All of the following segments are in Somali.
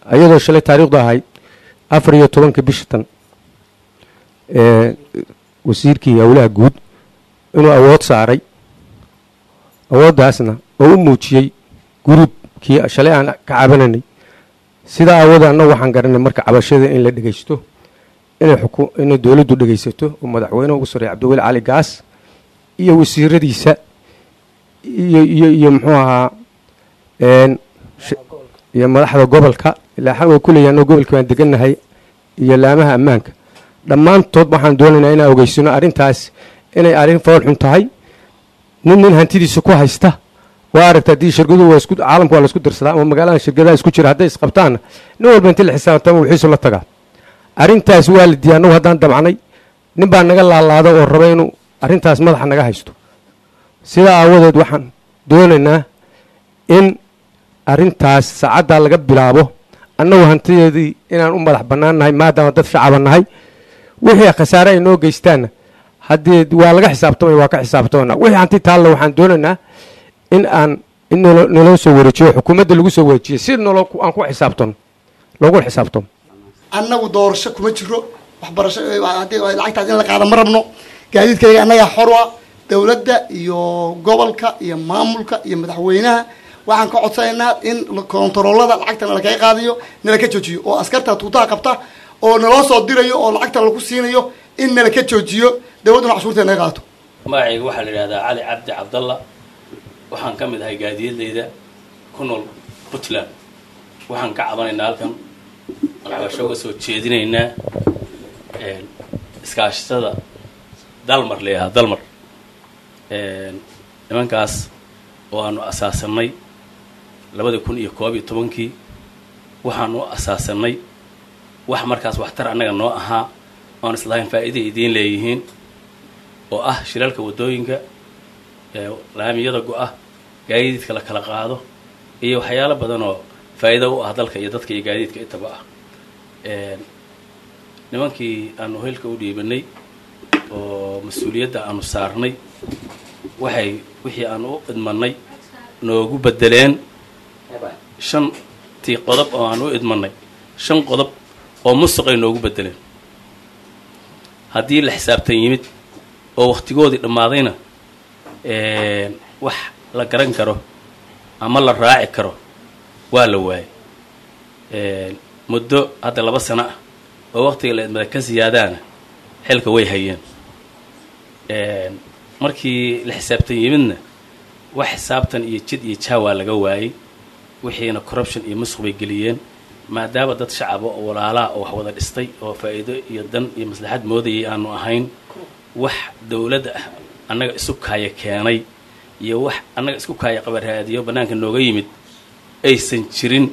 ayadoo shalay taariikhdu ahayd afar iyo tobanka bisha tan wasiirkii howlaha guud inuu awood saaray awooddaasna oo u muujiyey guruubkii shalay aan ka cabananay sidaa aawooda annagu waxaan garanay marka cabashada in la dhegaysto inay inay dowladdu dhegaysato oo madaxweyneha ugu sarreeya cabdiweli cali gaas iyo wasiiradiisa iyo iyo iyo muxuu ahaa iyo madaxda gobolka ilaa xan waa kuleeya annago gobolka baan degannahay iyo laamaha ammaanka dhammaantood waxaan doonaynaa inaan ogeysano arrintaas inay arrin fool xun tahay nin nin hantidiisa ku haysta waa aragta haddii shirkaduhu waa isku caalamka waa la isku dirsadaa ama magaalada shirkadaha isku jira hadday isqabtaanna nin walba inti la xisaabtama wixiisu la tagaa arrintaas waa la diiya annagu haddaan damcnay nin baa naga laalaada oo raba inuu arrintaas madaxa naga haysto sidaa aawadeed waxaan doonaynaa in arrintaas saacaddaa laga bilaabo annagu hantideedii inaan u madax bannaan nahay maadaama dad shacaba nahay wixii khasaare ay noo geystaanna haddii waa laga xisaabtamaya waa ka xisaabtamana wixii hanti taalla waxaan doonaynaa in aan in naloo soo wareejiyo xukuumadda lagu soo wareejiyo si naloo aan ku xisaabtano loogu xisaabtamo annagu doorasho kuma jiro waxbarasho haddii lacagtaas in la qaado ma rabno gaadiidkayga annagaa xorwa dowladda iyo gobolka iyo maamulka iyo madaxweynaha waxaan ka codsanaynaa in kontaroolada lacagta nalakaga qaadayo nalaka joojiyo oo askarta tuutaha qabta oo naloo soo dirayo oo lacagta lagu siinayo in nalaka joojiyo dowladduna cashuurteed naga qaato magacayga waxaa la yidhahdaa cali cabdi cabdalla waxaan ka mid ahay gaadiyadeyda ku nool puntland waxaan ka cabanaynaa halkan waxbasho uga soo jeedinaynaa iskaashatada dalmar layahaa dalmar nimankaas oo aanu asaasanay labada kun iyo koob iyo tobankii waxaan u asaasanay wax markaas waxtar annaga noo ahaa oan islahayn faa'iiday idiin leeyihiin oo ah shiralka waddooyinka laamiyada go-ah gaadiidka la kala qaado iyo waxyaalo badan oo faa'iido u ah dalka iyo dadka iyo gaadiidka intaba ah nimankii aanu hilka u dhiibanay oo mas-uuliyadda aanu saarnay waxay wixii aanu u idmanay noogu bedeleen shantii qodob oo aan u idmanay shan qodob oo musuqay noogu bedeleen haddii la xisaabtan yimid oo wakhtigoodii dhammaadayna wax la garan karo ama la raaci karo waa la waayay muddo hadda laba sano ah oo waktiga la idmada ka siyaadaana xilka way hayeen markii la xisaabtan yimidna wax xisaabtan iyo jid iyo jaawaa laga waayey wixiina corruption iyo musuq bay geliyeen maadaama dad shacaba oo walaalaa oo wax wada dhistay oo faa'iido iyo dan iyo maslaxad moodayay aanu ahayn wax dowladda ah annaga isu kaaya keenay iyo wax annaga isku kaaya qabaraadiyo bannaanka nooga yimid aysan jirin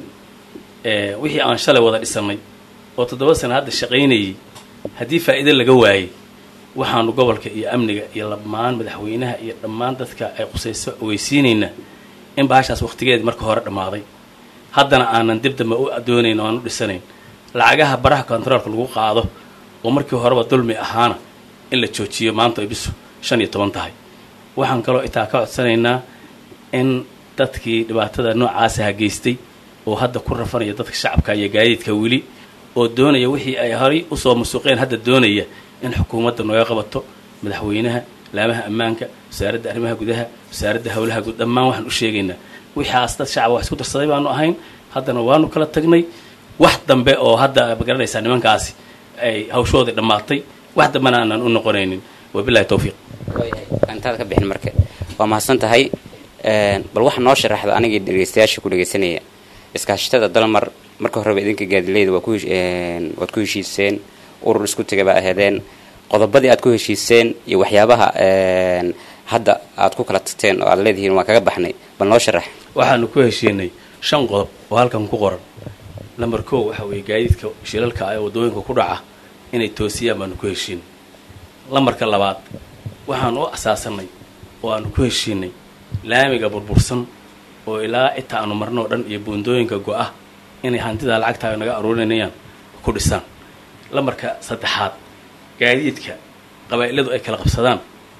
wixii aan shalay wada dhisannay oo toddoba sana hadda shaqaynayay haddii faa'iido laga waayey waxaanu gobolka iyo amniga iyo dhammaan madaxweynaha iyo dhammaan dadka ay qusayso ogeysiinaynaa in bahashaas wakhtigeedii marka hore dhammaaday haddana aanan dib dambe u doonayn oo aan u dhisanayn lacagaha baraha kontaroolka lagu qaado oo markii horeba dulmi ahaana in la joojiyo maanta ay bisu shan iyo toban tahay waxaan kaloo itaa ka codsanaynaa in dadkii dhibaatada noocaasa geystay oo hadda ku rafanaya dadka shacabka iyo gaadiidka weli oo doonaya wixii ay horay usoo masuuqeen hadda doonaya in xukuumadda nooga qabato madaxweynaha laamaha ammaanka wasaaradda arrimaha gudaha wasaaradda howlaha guud dhammaan waxaan u sheegaynaa wixaas dad shacaba wax isku darsaday baanu ahayn haddana waanu kala tagnay wax dambe oo hadda magaranaysaa nimankaasi ay hawshoodii dhammaatay wax dambena aanan u noqonaynin wabilahi towfiiq intaad ka bixin marka waa mahadsan tahay bal waxa noo sharaxda anigii dhegeystayaasha ku dhegeysanaya iskaashatada dalmar marka horeba idinka gaadileyda waa ku waad ku heshiiseen urur isku tegay baa aheedeen qodobadii aad ku heshiiseen iyo waxyaabaha hadda aad ku kala tagteen oo aad leedihiin waan kaga baxnay bal noo sharax waxaanu ku heshiinay shan qodob oo halkan ku qoran lamber kow waxa weeye gaadiidka shilalka ah ee waddooyinka ku dhaca inay toosiyaan baanu ku heshiinay lambarka labaad waxaan u asaasanay oo aanu ku heshiinay laamiga burbursan oo ilaa inta aanu marno o dhan iyo buundooyinka go-ah inay hantidaa lacagtaaga naga aruurinayaan ku dhisaan lambarka saddexaad gaadiidka qabaa'iladu ay kala qabsadaan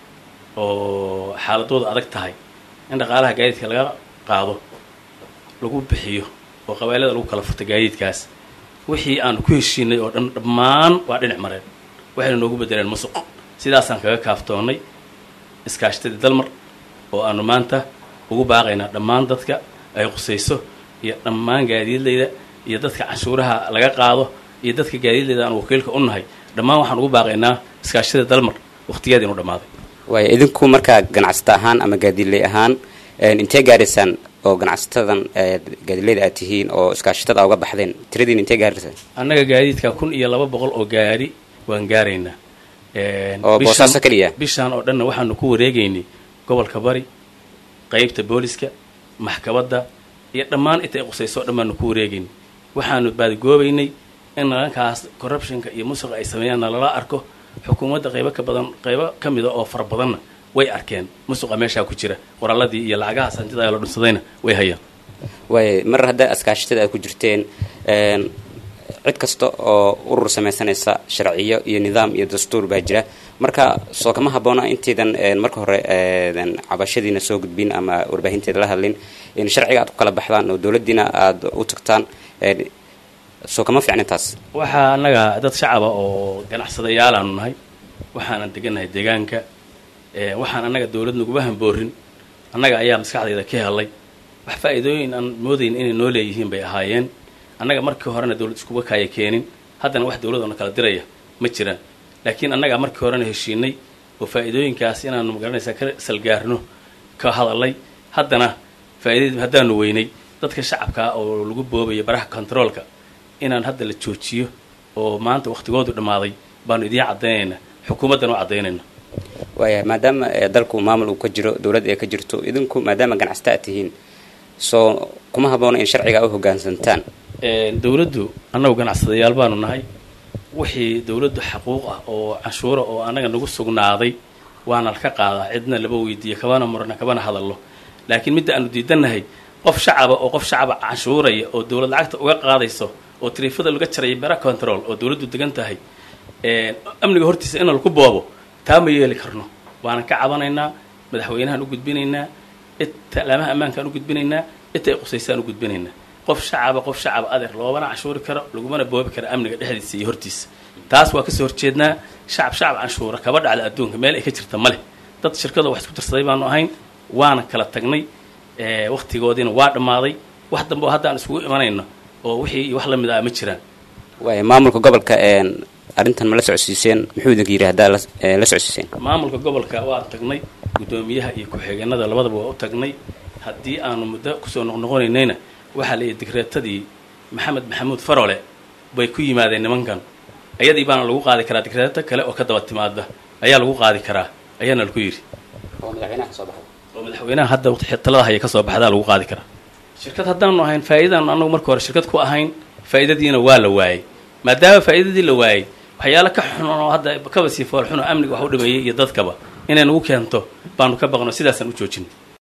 oo xaaladooda adag tahay in dhaqaalaha gaadiidka laga qaado lagu bixiyo oo qabailada lagu kala furtay gaadiidkaas wixii aanu ku heshiinay oo dhan dhammaan waa dhinac mareen waxayna noogu bedeleen musuq sidaasaan kaga kaaftoonnay iskaashtadii dalmar oo aanu maanta ugu baaqaynaa dhammaan dadka ay qusayso iyo dhammaan gaadiidlayda iyo dadka canshuuraha laga qaado iyo dadka gaadiidlayda aan wakiilka u nahay dhammaan waxaan ugu baaqaynaa iskaashtadii dalmar waqtigeeda inu dhammaaday waaya idinku markaa ganacsata ahaan ama gaadiidley ahaan intee gaaraysaan oo ganacsatadan gaadiidleyda aad tihiin oo iskaashatada a uga baxdeen tiradiin intee gaaraysaan annaga gaadiidka kun iyo laba boqol oo gaari waan gaaraynaa oo bishaan- boosaaso keliya bishaan oo dhanna waxaanu ku wareegaynay gobolka bari qeybta booliska maxkabadda iyo dhammaan inta ay qusayso o dhan baanu ku wareegaynay waxaanu baadigoobaynay in nalankaas corruptionka iyo musuqa ay sameeyaan nalala arko xukuumadda qaybo ka badan qaybo ka mida oo fara badanna way arkeen musuqa meeshaa ku jira qoraalladii iyo lacagahaas hantida la dhunsadayna way hayaan waaya mar hadda iskaashatada aad ku jirteen een, cid kasta oo urur samaysanaysa sharciyo iyo nidaam iyo dastuur baa jira marka soo kama habboona intaydan een, marka hore een, cabashadiina soo gudbin ama warbaahinteeda la hadlin in sharciga aad ku kala baxdaan oo dowladdiina aada u tagtaan een, soo kama fiicnin taas waxaa annaga dad shacaba oo ganacsadayaalaanu nahay waxaanan degannahay deegaanka ee, waxaan annaga dowlad naguma hamboorin annaga ayaa maskaxdayda ka helay wax faa'iidooyin aan moodayn inay noo leeyihiin bay ahaayeen annaga markii horena dowlad iskuga kaaya keenin haddana wax dowlad oo na kala diraya ma jiraan laakiin annaga markii horena heshiinay oo faa'iidooyinkaas inaanu magaranaysaa ka salgaarno ka hadalay haddana faa'iidadii haddaanu weynay dadka shacabkaa oo lagu boobayo baraha controolka inaan hadda la joojiyo oo maanta waqtigoodu dhammaaday baanu idiin caddaynayna xukuumaddana u caddaynayna waaya maadaama eh, dalku maamul uu ka jiro dowladd ay ka jirto idinku maadaama ganacsata aad tihiin soo kuma habboona in sharciga u hoggaansantaan dowladdu annagu ganacsadayaal baanu nahay wixii dowladdu xaquuq ah oo canshuura oo annaga nagu sugnaaday waana laka qaadaa cidna laba weydiiyo kabana murna kabana hadallo laakiin midda aanu diidannahay qof shacaba oo qof shacaba canshuuraya oo dowlad lacagta uga qaadayso oo tariifada laga jaraya bera control oo dowladdu degan tahay amniga hortiisa in laku boobo taa ma yeeli karno waanan ka cabanaynaa madaxweynahaan u gudbinaynaa laamaha ammaankaan u gudbinaynaa inta ay qusaysaan u gudbinaynaa qof shacaba qof shacaba adeer loobana canshuuri karo lagumana boobi karo amniga dhexdiisa iyo hortiisa taas waa kasoo horjeednaa shacab shacab canshuura kaba dhacda adduunka meel ay ka jirta ma leh dad shirkada wax isku darsaday baanu ahayn waana kala tagnay waktigoodiina waa dhammaaday wax dambe oo haddaan iskugu imanayno oo wixii iyo wax la mid ah ma jiraan waaya maamulka gobolka arrintan ma la socodsiiseen muxuu idinka yidhi haddaa la socodsiiseen maamulka gobolka waan tagnay guddoomiyaha iyo ku-xigeenada labadaba waa u tagnay haddii aanu muddo kusoo noqnoqonaynayna waxaa la yidhi digreetadii maxamed maxamuud farole bay ku yimaadeen nimankan ayadii baana lagu qaadi karaa digreeto kale oo ka daba timaada ayaa lagu qaadi karaa ayaana laku yidhi oo madaxweynaha hadda talada haya ka soo baxdaa lagu qaadi karaa shirkad haddaanu ahayn faa'iidadaanu annagu marka hore shirkad ku ahayn faa'iidadiina waa la waayey maadaama faa'iidadii la waayey waxyaalo ka xun oo hadda kaba sii foolxun oo amniga wax u dhameeyey iyo dadkaba inay nagu keento baanu ka baqno sidaasaan u joojin